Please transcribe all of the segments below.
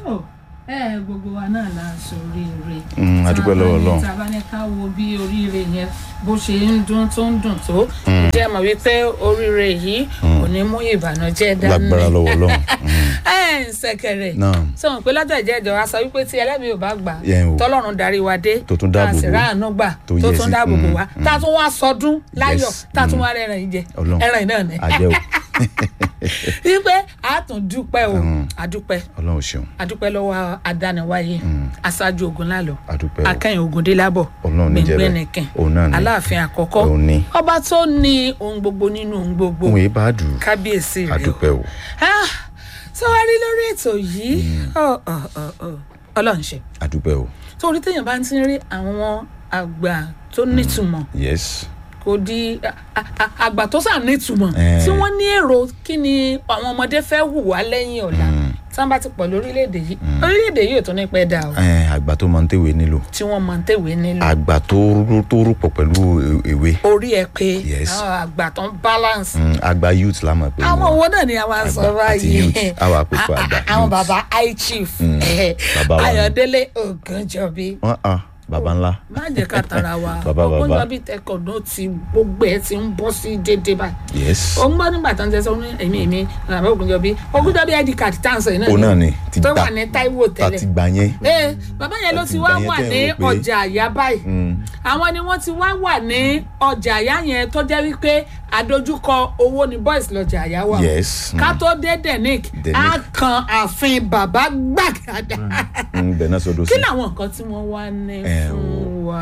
tó ẹ gbogbo wa náà la ṣoríire. Mm, a dúpẹ́ lọ́wọ́ Ọlọ́run. tá a bá ní ká wo bí oríire yẹn bó ṣe ń dún tó ń dùn tó jẹ́ mọ̀ wípé oríire yìí kò ní mú ìbànújẹ́ dání. lágbára lọ́wọ́ Ọlọ́run. Mm. ẹ ń ṣẹ̀kẹ̀rẹ̀ náà sọ̀rọ̀ pé lọ́jọ́ ìjẹ́jọ́ wa sọ wípé tí ẹlẹ́mìí ò bá gbà Yẹn o. tọ́lọ́run darí wa dé Tó tún dáàbò tá a sì bò. ráàánú gbà Tó tó yẹ tún sí- dáàbò bò mm, wá mm. tá a tún wá sọdún láyọ̀ Yes, tá a tún mm. wá rẹ̀ràn yìí jẹ Ọlọ́run. ẹran yìí náà ni àjẹ́ o wípé a tún dúpẹ́ o Mm. a dúpẹ́ Ọlọ́run ṣeun a dúpẹ́ lọ́wọ́ adániwáyé aṣáájú ogun lálọ́ a dúpẹ́ o akẹ́yìn ogundélábọ̀ Ọlọ́run ní jẹ́ bẹ́ẹ̀. gbẹ̀ngbẹ̀nìkìn òun náà ni aláàfin àkọ́kọ́ òun ni ọba tó ní ohun gbogbo nínú ohun gbogbo òun yìí bá dùn kábíyèsí a rẹ o dúpẹ́ o Ah, sọ wá rí lórí ètò yìí ọ, ọ, ọ, ọ, ọlọ́run ṣe a dúpẹ́ o torí téèyàn bá ti ń rí àwọn àgbà tó nítumọ̀ yes kò di a- a- a- àgbà tó sà nítumọ̀ Eh. tí wọ́n ní èrò kí ni àwọn ọmọdé fẹ́ hùwà lẹ́yìn ọ̀la tí wọ́n bá ti pọ̀ lórílẹ̀‐èdè yìí orílẹ̀‐èdè yìí ò tún ní pẹ́ dà o Ẹ̀, àgbà tó máa ń tẹ̀wé nílò tí wọ́n máa ń tẹ̀wé nílò àgbà tó rú- tó rúpọ̀ pẹ̀lú e- ewé orí ẹ pé Yes. àwọn àgbà tó ń balance Mm, àgbà youth la mọ̀ pé àwọn wọn. owó náà ni a máa sọ Àgbà àti báyìí youth, àwa àpòpọ̀ A- a- àgbà àwọn youth. bàbá high chief Mm, eh, bàbá wa ni. ayọ̀délé ògànjọ́bí Wọ́n- ah, bàbá ńlá má jẹ́ ká tara wa Bàbá, bàbá. ògànjọ́bí tẹkọ̀ náà ti gbogbo ẹ̀ ti ń bọ́ sí déédéé báyìí yes ó ń gbọ́ nígbà tó ń tẹ́ sọ ní èmi èmi bàbá ògùnjọ́bí ògùnjọ́bí id card tá à ń sọ yìí náà òun náà ni ti tó gbà wà ní Táíwò ta ti tẹ́lẹ̀ gbà yẹn ee bàbá yẹn ló Àti ti wá ìgbà yẹn wà tẹ́ ní ẹ rò pé- ọjà àyà báyìí Mm, àwọn ni wọ́n ti wá wà ní ọjà àyà yẹn tó jẹ́ wípé àdójúkọ owó ni boys lọ́jà àyà wà o. yes ká tó dé denic Denic. á kan ààfin bàbá gbàgàdà Mm, bẹ́ẹ̀ náà sọdọ̀ kí sí làwọn nǹkan tí wọ́n wá ní Eh, fún wa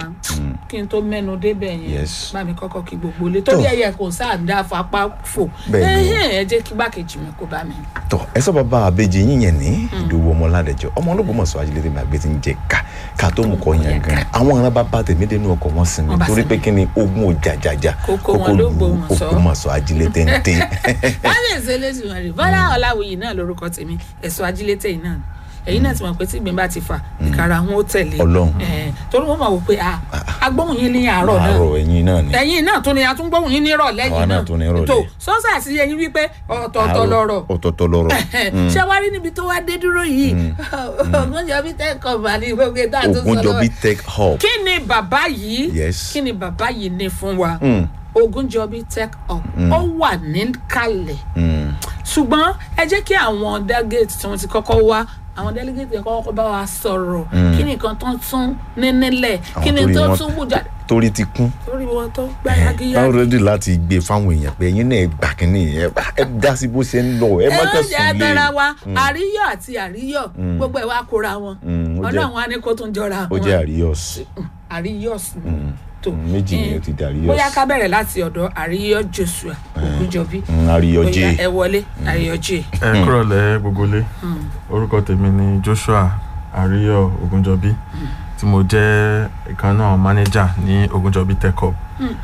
kí n tó mẹ́nu débẹ̀ yẹn Yes. bá mi kọ́kọ́ kí gbogbo ilé torí Tó. ẹ̀yẹ kò sáà dá fapá fò Bẹ́ẹ̀ ni o. ẹ̀hẹ́n, ẹ jẹ́ kí gbàkejì mi kó bá mi. tọ ẹ sọ bàbá àbèjì yín yẹn ní ìdòwò ọmọládẹjọ ọmọ olóògbómọ̀ṣọ́ ajílẹ̀ tèmi àgbẹ̀ ti ń jẹ ká ká tó mú kọ yẹn gan àwọn ará bàbá tèmi dénú ọkọ̀ wọn sinmi Wọ́n bá torí sinmi. pé kí ni ogun òjàjàjà Kókó wọn ló gbóhùnmọ̀ṣọ́. Ògbómọ̀ṣọ́ ajílẹ̀ téńté kábíyèsí eléṣùwọ̀n rè bọ́lá ọ̀làwìyí náà lórúkọ tèmi ẹ̀sọ́ ajílétẹ̀ yìí náà èyí náà ti mọ̀ pé tí ìgbín bá ti fà ìkara wọn ó tẹ̀lé Ọlọ́run. Eh, torí wọ́n mọ̀ wò pé ah, agbóhùn yín ní àárọ̀ náà àárọ̀ ẹ̀yin náà ni ẹ̀yin náà tún ni atúngbóhùn yín nírọ̀ lẹ́yìn Àwa náà náà tún ní ìrọ̀lẹ́. tó sọ́sà sí ẹyin wípé ọ̀tọ̀ọ̀tọ̀ Àárọ̀, lọ̀rọ̀ ọ̀tọ̀ọ̀tọ̀ lọ̀rọ̀ ṣé wàá rí níbi tó wá dé dúró yìí Ògúnjọ́bí tẹ́kọ̀ bá ní gbogbo ìdá tó sọ Ògúnjọ́bí lọ́wọ́ tech hub kí ni bàbá yìí Yes. kí ni bàbá yìí ní fún wa Mm, Ògúnjọ́bí tech up ó wà níkàlẹ̀ mm. ṣùgbọ́n ẹ jẹ́ kí àwọn delegate tí wọ́n ti kọ́kọ́ wá àwọn delegate yẹn kọ́kọ́ bá wa sọ̀rọ̀ kí ni nǹkan tó tún ní nílẹ̀ kí ni torí tó wọn- tún bù jáde torí ti kún lórí wọn tó gbá yagiyagi. báwo rẹ́dí láti gbé fáwọn èèyàn pé ẹ̀yin náà ẹ gbà kínní ẹ ẹ dá sí bó ṣe ń lọ ẹ má ẹ kàn jẹ́ sùn lé tara wa àríyọ̀ àti àríyọ̀ gbogbo ẹ̀ wá kóra wọn Mm, ó jẹ́- ọlọ́run á ní kó tún jọra ó jẹ́ àríyọ̀s àríyọ̀ sí tó méjì ni ó ti di àríyọ̀s bóyá ká bẹ̀rẹ̀ láti ọ̀dọ̀ àríyọ̀ Joshua Ògúnjọ́bí Mm, àríyọ̀jẹ́ bóyá ẹ wọlé àríyọ̀ jẹ́ ẹ kúrọ̀lẹ́ gbogbo lé orúkọ tèmi ni Joshua Àríyọ̀ Ògúnjọ́bí tí mo jẹ́ ìkan náà manager ní Ògúnjọ́bí Tech Hub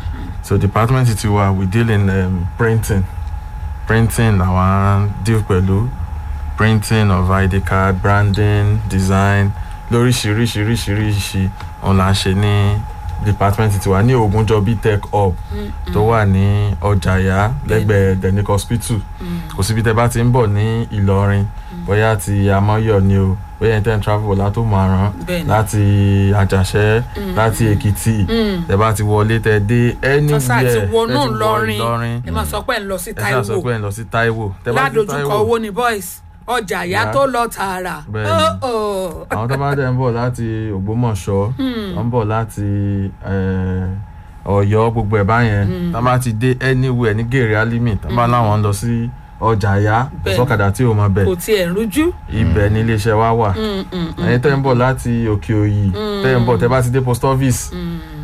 so department ti wa we deal in um, printing printing làwọn deal pẹ̀lú printing of ID card branding design lóríṣiríṣiríṣiríṣi òun là ń ṣe ní department ti wa ní Ògúnjọ́bí Tech Hub tó wà ní ọjàyà lẹ́gbẹ̀ẹ́ Denic Hospital kò síbi tẹ́ bá ti ń bọ̀ ní Ìlọrin bóyá ti Amọ́yọ̀ ni o bóyá ẹni tẹ́ ń travel látó márùn Bẹ́ẹ̀ni. láti Àjàṣẹ́ láti Èkìtì tẹ́ bá ti wọlé tẹ́ dé tọ́sà anywhere ti tẹ́ wọnú ti wọ Ìlọrin Ìlọrin ẹ máa sọ pé ẹ ń lọ sí ẹ ṣáà sọ Táíwò pé ẹ ń lọ sí Táíwò tẹ́ bá ti ládojúkọ Táíwò owó ni boys ọjà àyà Yeah. tó lọ tààrà Bẹ́ẹ̀ni. Oh, oh. àwọn tó bá dẹ̀ ń bọ̀ láti Ògbómọ̀ṣọ́ tó ń bọ̀ láti eh, Ọ̀yọ́ gbogbo ẹ̀ báyẹn tó bá ti dé anywhere ní gèrè alimi tó bá láwọn ń lọ sí ọjà àyà Bẹ́ẹ̀ni. sọ́kadà tí ò mọ bẹ̀ kò tiẹ̀ rújú ibẹ̀ ní iléeṣẹ́ wa wà Mm, mm, mm. ẹ̀yin tẹ́ ń bọ̀ láti òkè òyì tẹ́ ń bọ̀ tẹ́ bá ti dé post office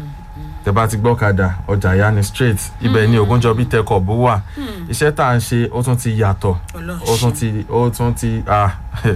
tẹ́ bá ti gbọ́kadà ọjà àyà ni straight ibẹ̀ ni Ògúnjọ́bí Tech Hub wà iṣẹ́ tá à ń ṣe ó tún ti yàtọ̀ Ọlọ́run ó tún ṣe. ti ó tún ti ah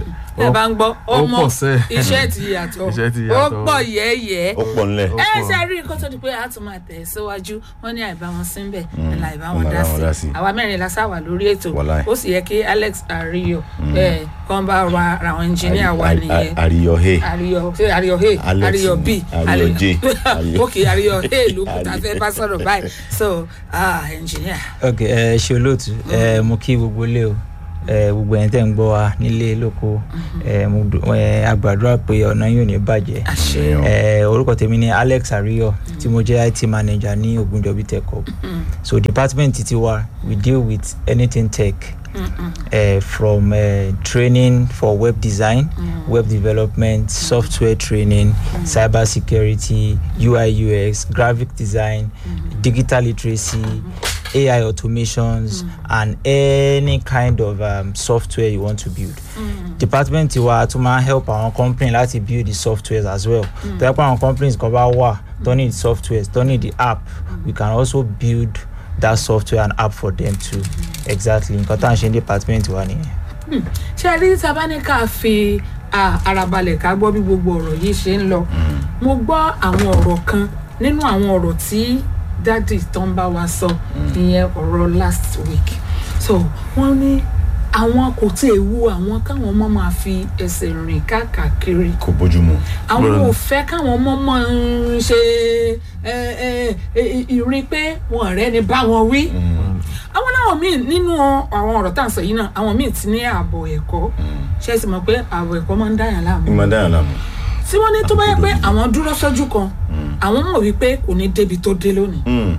ẹ bá ń gbọ́ ó ọmọ pọ̀ sẹ́ iṣẹ́ ti yàtọ̀ Iṣẹ́ ti ó yàtọ̀. pọ̀ yẹ́yẹ́ ó pọ̀ ńlẹ̀ Ó ẹ pọ̀. ṣe rí nǹkan tó di pé a tún máa tẹ̀ síwájú wọn ní àìbá wọn sí bẹ́ẹ̀ Mm. ẹ̀la àìbá wọn Ọ̀la dá àìbá wọn dá sí sí. àwa mẹ́rin la sáwà lórí ètò Wàláì. ó sì yẹ kí Alex Ariyo ẹ̀ kàn bá wa àwọn ẹnjìníà wa Àrí- nìyẹn àríyọ̀ he Ariyo ṣé Ariyo he Alex Ariyo b ni, Ariyo J, Ariyo- ok Ariyo he ló kù tá a fẹ́ bá sọ̀rọ̀ báyìí so ah engineer ok ẹ ṣe olóòtú ẹ mo kí gbogbo ilé o ẹ gbogbo ẹ̀yin tẹ́ ń gbọ́ wa nílé lóko ẹ mo dú- ẹ, a gbàdúrà pé ọ̀nà yóò ní bàjẹ́ àṣẹ ẹ orúkọ tèmi ni alex ariyo tí mo jẹ́ it manager ní ogunjobi tech hub so department ti wa we deal with anything tech uh, from uh, training for web design web development software training cyber security ui ux graphic design digital literacy ai automations and any kind of um, software you want to build department wa tún máa help àwọn company láti build the softwares as well tó yẹ pé àwọn companies kan bá wà tó need softwares tó need the app we can also build that software and app for them too exactly nǹkan tá à ń ṣe ní department wa nìyẹn. ṣé ẹ rí sábàní ká fi ah, ara balẹ̀ ká gbọ́ bí gbogbo ọ̀rọ̀ yìí ṣe ń lọ mo gbọ́ àwọn ọ̀rọ̀ kan nínú àwọn ọ̀rọ̀ tí dádì tó ń bá wa sọ ìyẹn ọ̀rọ̀ last week so wọ́n ní àwọn kò tí ì wu àwọn káwọn ọmọ máa fi ẹsẹ̀ rìn káàkiri kò bójúmu àwọn Bẹ́ẹ̀ni. ò fẹ́ káwọn ọmọ máa ń ṣe ẹ, ẹ, ẹ, ìrìn pé wọn ọ̀rẹ́ ni bá wọn wí àwọn náà míì nínú àwọn ọ̀rọ̀ tá à ń sọ yìí náà àwọn míì ti ní ààbò ẹ̀kọ́ ṣe é sì mọ̀ pé ààbò ẹ̀kọ́ máa ń dáyàn láàmú ìmọ̀ dáhà láàmú tí wọ́n ní tó bá yẹ pé àwọn dúró sójú kan àwọn mọ̀ wípé kò ní débi tó dé lónìí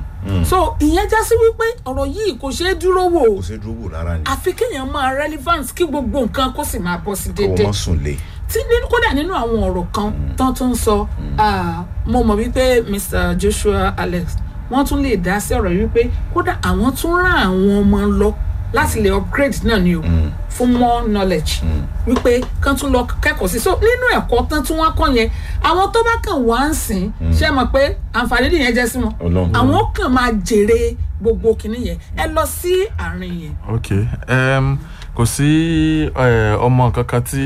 so ìyẹn já sí wípé ọ̀rọ̀ yìí kò ṣeé dúró wò kò sí dúró wò rárá ni àfi kéèyàn máa relevant kí gbogbo nǹkan kó sì máa bọ́ sí kò déédéé mọ́ sùn lé tí nínú kódà nínú àwọn ọ̀rọ̀ kan tán tún ń sọ ah, mo mọ̀ wípé mr joshua alex wọ́n tún lè dá sí ọ̀rọ̀ yìí wípé kódà àwọn tún rán àwọn ọmọ lọ láti lè upgrade náà ni o fún more knowledge wípé kán tún lọ kẹ́kọ̀ọ́ sí so nínú ẹ̀kọ́ tán tí wọ́n kọ́ yẹn àwọn tó bá kàn wá ń sìn ṣe mọ̀ pé àǹfààní nìyẹn jẹ́ sí wọn Ọlọ́run. àwọn kàn máa jèrè gbogbo kinní yẹn ẹ lọ sí àárín yẹn ok um, kò sí eh, ọmọ kankan tí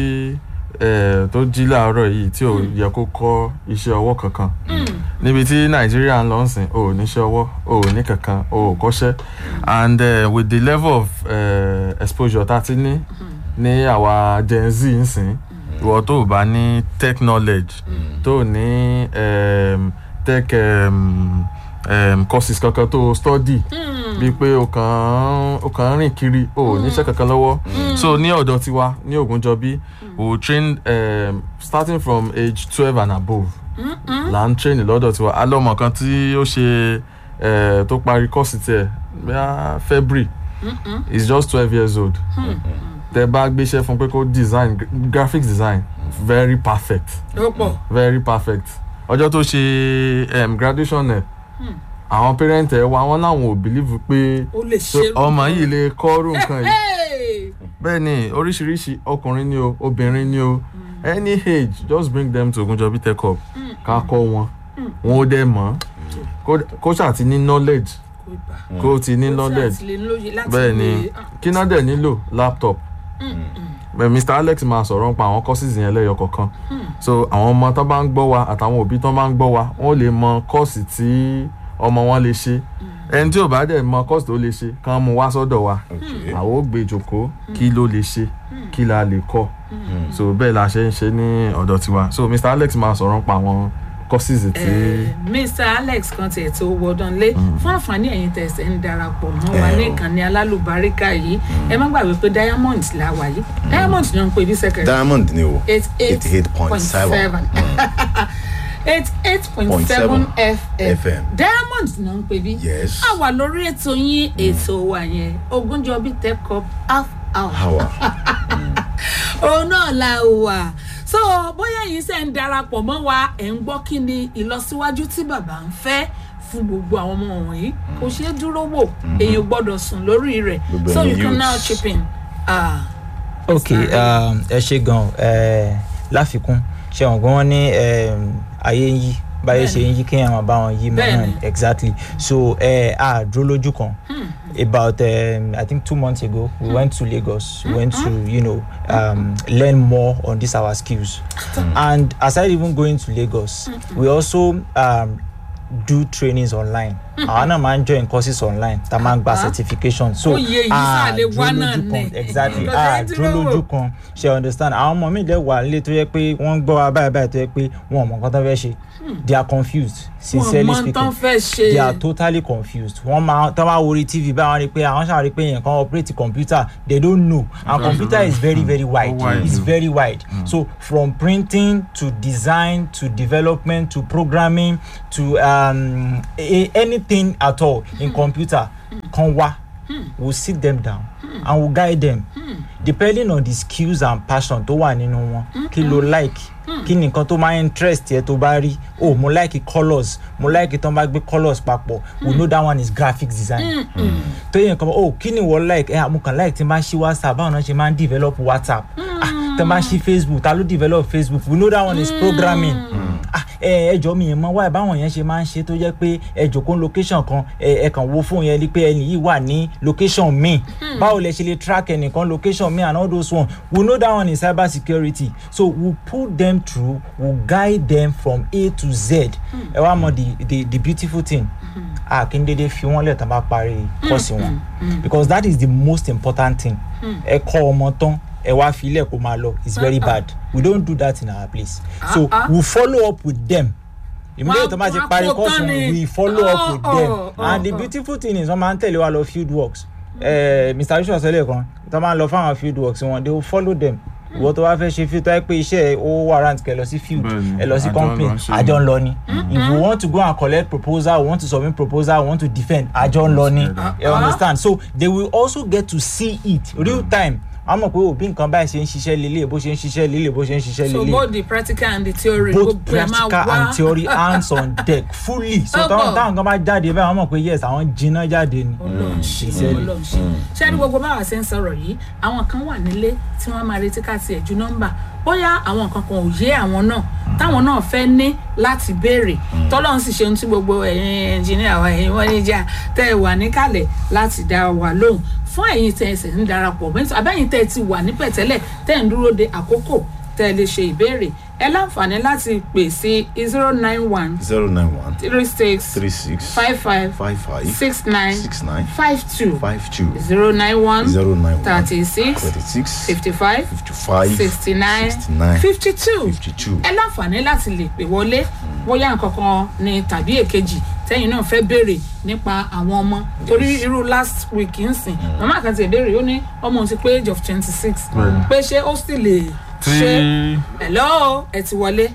eh, tó jí láàárọ̀ yìí tí ò yẹ kó kọ́ iṣẹ́ ọwọ́ kankan níbi tí nàìjíríà ń lọ sìn o ò níṣẹ́ ọwọ́ o ò ní kankan o ò kọ́ṣẹ́ and uh, with the level of uh, exposure tá a ti ní ní àwa gen z ń sìn ìwọ tó o bá ní tech knowledge tó o ní um, tech um, um, courses kankan tó o study bíi pé o kàn o kàn ń rìn kiri o ò níṣẹ́ kankan lọ́wọ́ so ní ọ̀dọ̀ tiwa ní Ògúnjọbí we will train um, starting from age twelve and above là ń train lọ́dọ̀ tiwa alọ́mọ kan tí ó ṣe eh, tó parí kọ́ọ̀sì tiẹ̀ bíi February is just twelve years old tẹ bá gbéṣẹ́ fún pé kó design gra- graphic design very perfect ó pọ̀ very perfect ọjọ́ tó ṣe um, graduation ẹ̀ àwọn parent ẹ̀ wá wọn láwọn ò believe pé ó lè so ṣe ọmọ yìí lè kọ́rù nǹkan yìí Hey! bẹ́ẹ̀ ni oríṣiríṣi ọkùnrin ni o obìnrin ni o any age just bring them to Ogunjobi Tech Hub ká kọ́ wọn wọn ó dẹ̀ mọ̀ kó- kó ṣáà ti ní knowledge kò gbà. kó ti ní Ó knowledge ti lè lóye láti bẹ́ẹ̀ ni lè- ah, kí náà dẹ̀ nílò laptop Bẹ́ẹ̀ Mr Alex máa sọ̀rọ̀ nípa àwọn courses yẹn lẹ́yọ kọ̀ọ̀kan so àwọn ọmọ tó bá ń gbọ́ wa àtàwọn òbí tó bá ń gbọ́ wa wọ́n lè mọ kọ́ọ̀sì tí ọmọ wọn lè ṣe ẹni tí ò bá dẹ̀ mọ kọ́ọ̀sì tó lè ṣe kàn mú wá sọ́dọ̀ wa Okay. àwọn ò gbé jòkó kí ló lè ṣe kí la lè kọ́ so bẹ́ẹ̀ la ṣe ń ṣe ní ọ̀dọ̀ tiwa so Mr Alex máa sọ̀rọ̀ nípa àwọn courses tí Eh, Mr Alex kan tiẹ̀ tó wọdán lé fún àǹfààní ẹ̀yin tẹ̀sẹ̀ ń darapọ̀ mọ́ wa Eh, ní o. ìkànnì alálùbáríkà yìí ẹ má gbàgbé pé diamond la wà yìí diamond ni wọ́n ń pè bí sẹ́kẹ̀rì diamond ni o eight eight point 88.7. seven eight eight point Point seven seven fm FM. diamond ni wọ́n ń pè bí Yes. a wà lórí ètò yín ètò wa yẹn Ògúnjọbí Tech Hub half hour hawa òun náà la wà so bóyá yìí ṣe ń darapọ̀ mọ́ wa ẹ̀ ń gbọ́ kí ni ìlọsíwájú tí bàbá ń fẹ́ fún gbogbo àwọn ọmọ wọ̀nyí kò ṣeé dúró wò èèyàn gbọ́dọ̀ sùn lórí rẹ̀ Gbogbo so ẹ̀yin you can youths. now chip in. Ah, ok Mr. um, ẹ ṣe gan ẹ láfikún ṣe wọn gbọ́n wọn ní um, ayé ń yí báyé ṣe ń yí kéèyàn máa bá wọn yí mọ́ náà Bẹ́ẹ̀ni. ni exactly so ẹ a dúró lójú kan about um, i think two months ago we went to lagos we went to you know um, learn more on this our skills and aside even going to lagos we also um, do trainings online àwọn náà máa ń join courses online tá a máa ń gba Ah. certification so Ó yẹ èyí sáà lè wá náà lójú kan ni. exactly Kò a sẹ́ni tí dúró ló wò. lójú kan ṣe understand àwọn ọmọ mi dẹ̀ wà nílé tó yẹ pé wọ́n ń gbọ́ wa báyìí báyìí tó yẹ pé wọn ò mọ nǹkan tó fẹ́ ṣe they are confused sincerely wọn mọ tán speaking fẹ́ ṣe they are totally confused wọ́n máa tán máa wo orí tv báyìí wọ́n rí pé àwọn ṣàrí pé yẹn kan operate computer they don't know and Because computer is very very wide wide. it's very wide so from printing to design to development to programming to um, a, anything at all in computer kan wá we'll sit them down and we'll guide them depending on the skills and passion tó wà nínú wọn kí ló like kí ni nǹkan tó máa interest yẹ tó bá rí oh mo like colours mo like tó bá gbé colours papọ̀ we know that one is graphic design tó yẹ nǹkan oh kí ni wọ́n like ẹ mo kàn like tí n bá ṣí whatsapp báwọn náà ṣe máa ń develop whatsapp ah tí n bá ṣí facebook ta ló develop facebook we know that one is programming ah ẹ ẹ jọ mi yẹn mọ wáyé báwọn yẹn ṣe máa ń ṣe tó jẹ́ pé ẹ jòkó location kan ẹ ẹ kàn wo fóun yẹn rí pé ẹni yìí wà ní location míì báwo lẹ ṣe lè track ẹnìkan location míì and all those one we know that one is cyber security so we put them through we guide them from a to z ẹ wá mọ the the the beautiful thing a kí n dédé fi wọn lẹ̀ tán bá parí kọ́ọ̀sì wọn because that is the most important thing ẹ kọ́ ọmọ tán ẹ wá fi ilẹ̀ kó máa lọ it's very bad we don't do that in our place so Ah, ah. we follow up with them immediately tó bá ti Wọ́n á parí kó course tán wọn ni. we follow up with Oh, them oh, and the oh, oh. beautiful thing is wọ́n máa ń tẹ̀lé wa lọ field works eh, mr bishop sọ lẹ́ẹ̀kan tó máa ń lọ fáwọn field works wọn they will follow them ìwọ tó bá fẹ́ ṣe field tó yẹ pé iṣẹ́ ẹ ó warrant kẹ́ lọ sí field Bẹ́ẹ̀ni, ẹ lọ sí àjọ company lọ ń ṣe àjọ ń lọ ni if you want to go and collect proposal want to submit proposal want to defend àjọ ń lọ ni you understand so they will also get to see it real time wọ́n mọ̀ pé òbí nǹkan báyìí ṣe ń ṣiṣẹ́ lélẹ̀ bó ṣe ń ṣiṣẹ́ lélẹ̀ bó ṣe ń ṣiṣẹ́ so lélẹ̀ both the practical and the theory both gbogbo ẹ máa practical wá and theory hands on deck fully so Oh, táwọn God. táwọn kan bá jáde báyìí wọ́n mọ̀ pé yes àwọn jiná jáde ni. Ọlọ́run ṣe Sincerely. Ọlọ́run ṣe ṣé ní gbogbo báwa ṣe ń sọ̀rọ̀ yìí àwọn kan wà nílé tí wọ́n máa retí ká tiẹ̀ ju nọ́mbà bóyá àwọn nǹkan kan ò yé àwọn náà táwọn náà fẹ́ ní láti béèrè tọ́lọ́run sì ṣe ohun tí gbogbo ẹ̀yin ẹnjìníà wa ẹ̀yin mọ́níjà tẹ́ ẹ wà níkàlẹ̀ láti dá wa lóhùn fún ẹ̀yin tẹ́ ẹ sì ń darapọ̀ mẹ́tò abẹ́yìn tẹ́ ẹ ti wà nípẹ̀tẹ́lẹ̀ tẹ́ ẹ ń dúró de àkókò tẹ́ ẹ lè ṣe ìbéèrè ẹ láǹfààní láti pè sí zero nine one zero nine one three six three six five five five five six nine six nine five two five two zero nine one zero nine one thirty six thirty six fifty five fifty five sixty nine sixty nine fifty two fifty two. ẹ láǹfààní láti lè pè wọlé bóyá nǹkan kan ni tàbí èkejì tẹ́yìn náà fẹ́ béèrè nípa àwọn ọmọ torí irú last week ń sìn màmá kan ti béèrè ó ní ọmọ òun ti pé age of twenty six Bẹ́ẹ̀ni. pé ṣé ó sì lè tí ṣe hello ẹ ti wọlé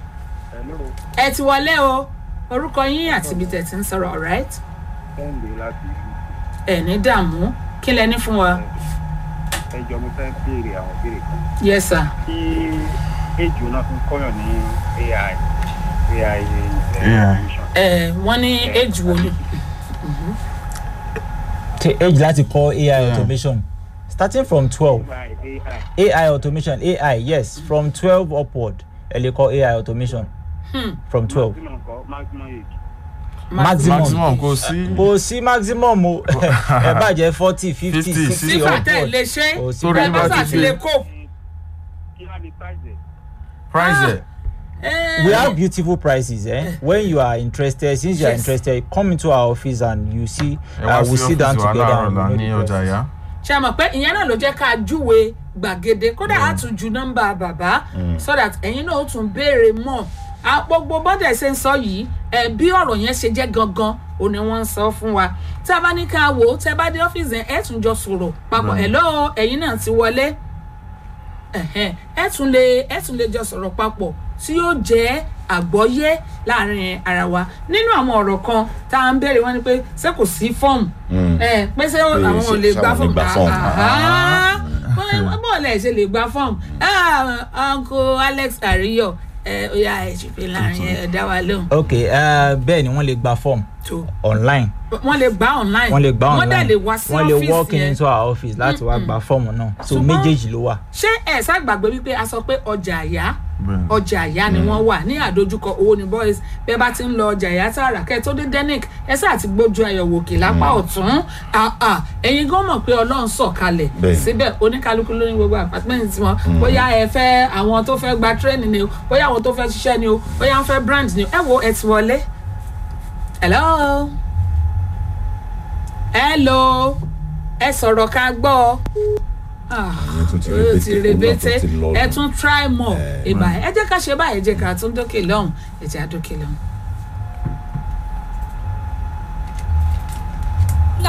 ẹ ti wọlé o orúkọ yín àti ibi tẹ̀ ti ń sọ̀rọ̀ alright kẹ́hìndé láti ìlú ẹ ní dààmú kí lẹ ní fún wa ẹjọ́ mo fẹ́ béèrè àwọn béèrè kan yes sir tí ejò náà fi ń kọ́yàn ní ai ai AI. information ẹ wọ́n ní age wo ni take age láti kọ́ ai automation starting from twelve ai ai ai automation ai yes from twelve upward ẹ lè kọ́ ai automation from twelve maximum kọ́ maximum age maximum maximum kò sí kò sí maximum o ẹ bàjẹ́ forty fifty 50, sixty sífà tẹ̀ upward lè ṣe Kò sí Torí ẹ bá bá ti sàti gbé. lè kó. kí á ní price ẹ̀ price ẹ̀ we have beautiful prices eh? when you are interested since you are Yes. interested come into our office and you see ẹ wá uh, sí we sit down ọ́fíìsì wa together láàárọ̀ and la we ní know the ọjà prices. yá ṣe mọ̀ pé ìyẹn náà ló jẹ́ ká júwe gbàgede kódà á tún ju nọ́mbà bàbá so that ẹ̀yin náà ó tún béèrè mọ̀ À, gbogbo bọ́dẹ̀ ṣe ń sọ yìí ẹ bí ọ̀rọ̀ yẹn ṣe jẹ́ gangan ò ní wọ́n ń sọ fún wa tí a bá ní ká wò ó tẹ́ bá dé ọ́fíìsì yẹn ẹ tún jọ sọ̀rọ̀ papọ̀ ẹ̀ lọ́ọ́ ẹ̀yin náà ti wọlé ẹ̀hẹ́n, ẹ tún lè ẹ tún lè jọ sọ̀rọ̀ papọ̀ tí yóò jẹ́ àgbọ́yé láàrin ara wa nínú àwọn ọ̀rọ̀ kan tá à ń béèrè wọn ni pé ṣé kò sí fọ́ọ̀mù ẹ pé ṣé àwọn ò lè ṣé gba àwọn ò lè fọ́ọ̀mù gba fọ́ọ̀mù? Àhá. Bọ́ọ̀- bọ́ọ̀lù ẹ̀ ṣe lè gba fọ́ọ̀mù Ah, uncle alex ariyo ẹ ó yà ẹ ṣùpẹ́ láàrin ẹ dá wa lóhùn okay uh, bẹ́ẹ̀ ni wọ́n lè gba form tó online wọ́n lè gbà online wọ́n lè gba wọ́n online dẹ̀ lè wá sí wọ́n lè walk ọ́fíìsì in yẹn into our office láti wá gba fọ́ọ̀mù náà so Ṣùgbọ́n- méjèèjì ló wà. ṣé ẹ ṣàgbàgbé wípé a sọ pé ọjà àyà bẹ́ẹ̀ ọjà àyà ni wọ́n wà ní àdójúkọ owó ní boys bẹ́ẹ̀ bá ti ń lọ ọjà àyà tààrà kẹ́ ẹ tó dé denic ẹ sáà ti gbójú ayọ̀wò òkè lápá ọ̀tún Ah, ah, ẹ̀yin gan mọ̀ pé ọlọ́run sọ̀kalẹ̀ Bẹ́ẹ̀. síbẹ̀ oníkálukú ló ní gbogbo apartment tiwọn bóyá ẹ fẹ́ àwọn tó fẹ́ gba training ni o bóyá àwọn tó fẹ́ ṣiṣẹ́ ni o bóyá wọ́n fẹ́ brand ni o ẹ wo ẹ ti wọlé. hello hello ẹ sọ̀rọ̀ ká gbọ́ ọ. Ah ìyẹn tún ti ó ti rebete rebete òun náà tún ti lọ ẹ nù. tún try more ìbà ẹ jẹ́ ká ṣe báyìí ẹ jẹ́ ká tún dókè lọ́hùn ẹ jẹ́ àdókè lọ́hùn.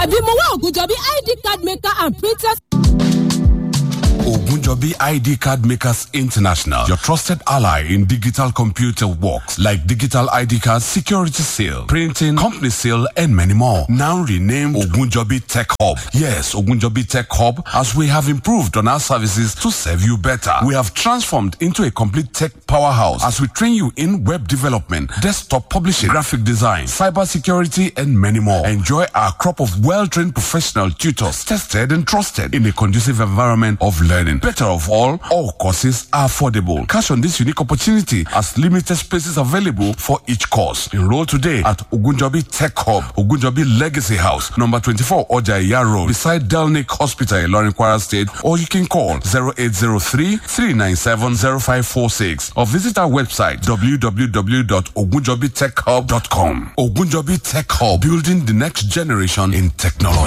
tàbí mo wá ògùnjọ́bí id card maker and printers. Ogunjobi ID Card Makers International, your trusted ally in digital computer works like digital ID cards, security seal, printing, company seal, and many more. Now renamed Ogunjobi Tech Hub. Yes, Ogunjobi Tech Hub, as we have improved on our services to serve you better. We have transformed into a complete tech powerhouse as we train you in web development, desktop publishing, graphic design, cyber security, and many more. Enjoy our crop of well-trained professional tutors, tested and trusted in a conducive environment of learning. Better of all, all courses are affordable. Cash on this unique opportunity as limited spaces available for each course. Enroll today at Ogunjobi Tech Hub, Ogunjobi Legacy House, number 24 Ojaya Road, beside Delnick Hospital, Ilorin Kwara State, or you can call 0803 397 0546 or visit our website www.ogunjobitechhub.com. Ogunjobi Tech Hub, building the next generation in technology.